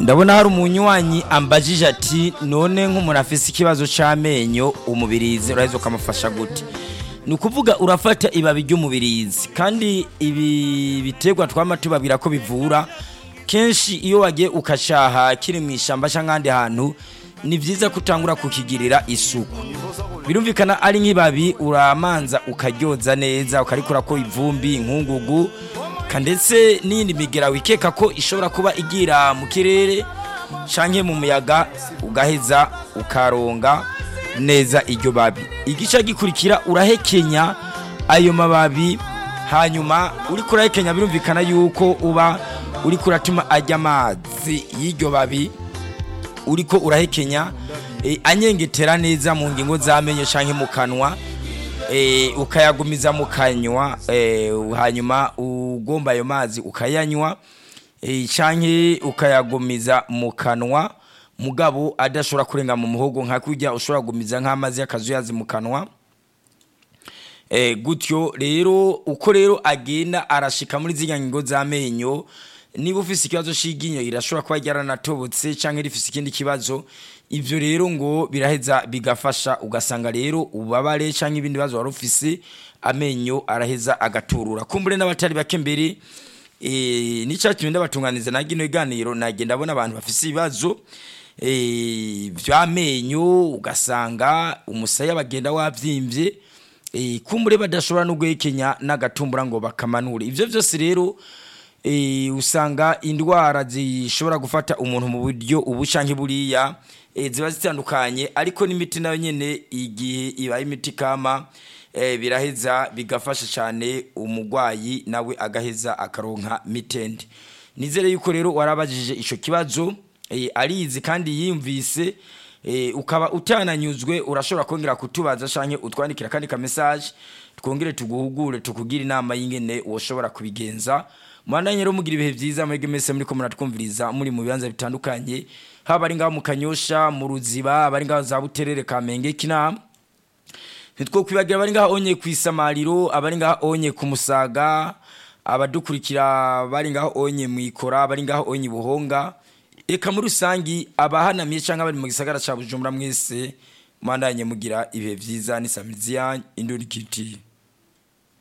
ndabona hari umunywanyi ambajije ati none nk'umuntu afise ikibazo c'amenyo umubirizi uraheza ukamufasha gute ni ukuvuga urafata ibabi ry'umubirizi kandi ibi biterwa twama tubabwira ko bivura kenshi iyo wagiye ukacaha kiri mu ishyamba cyangwa ahandi hantu ni byiza ko utangura kukigirira isuku birumvikana ari nk'ibabi uramanza ukaryoza neza ukarikura ko ivumbi inkungugu ndetse n'iyindi migera wikeka ko ishobora kuba igira mu kirere cyangwa mu muyaga ugaheza ukaronga neza iryo babi igice gikurikira urahekenya ayo mababi hanyuma uri kurahekenya birumvikana yuko uba uri kuratuma ajya amazi y'iryo babi uri ko urahekenya anyengetera neza mu ngingo z'amenyo cyangwa mu kanwa ukayagumiza mu kanywa hanyuma ugomba ayo mazi ukayanywa cyangwa ukayagumiza mu kanwa mugabo adashobora kurenga mu muhogo nka kujya ushobora gumiza nk'amazi y'akazuyazi mu kanwa gutyo rero uko rero agenda arashika muri ziriya ngingo z'amenyo niba ufite ikibazo cy'iryinyo irashobora kuba ryaranatobotse cyangwa rifite ikindi kibazo ibyo rero ngo biraheza bigafasha ugasanga rero ububabare cyangwa ibindi bibazo wari ufise amenyo araheza agaturura kumbure n'abatari bake mbere n'icyatumye ndabatunganiza na gino iganiro nagenda abona abantu bafite ibibazo by'amenyo ugasanga umusaya bagenda wabyimbye kumbure badashobora no guhekenya n'agatumbura ngo bakamanure ibyo byose rero usanga indwara zishobora gufata umuntu mu buryo ubu cyangwa buriya ziba zitandukanye ariko n'imiti nayo nyine igihe ibaye imiti kama biraheza bigafasha cyane umurwayi nawe agaheza akaronka mitende nizere yuko rero warabajije icyo kibazo arizi kandi yiyumvise ukaba utananyuzwe urashobora kongera kutubaza cyangwa utwandikira akandi ka mesaje twongere tuguhugure tukugire inama y'ingene ushobora kubigenza mwandanye rero mugira ibihe byiza mwebwe mwese muri ko muratwumviriza muri mu bibanza bitandukanye haba ari ngaho mu kanyosha mu ruziba abari ngaho za buterere kamenge kinama ntitwo kwibagira abari ngaho onye ku isamariro abari ngaho onye ku musaga abadukurikira bari ngaho onye mu ikora abari ngaho onye buhonga reka muri rusangi abahanamiye cyangwa bari mu gisagara cya bujumbura mwese mwandanye mugira ibihe byiza n'isamizi yanyu indurikiti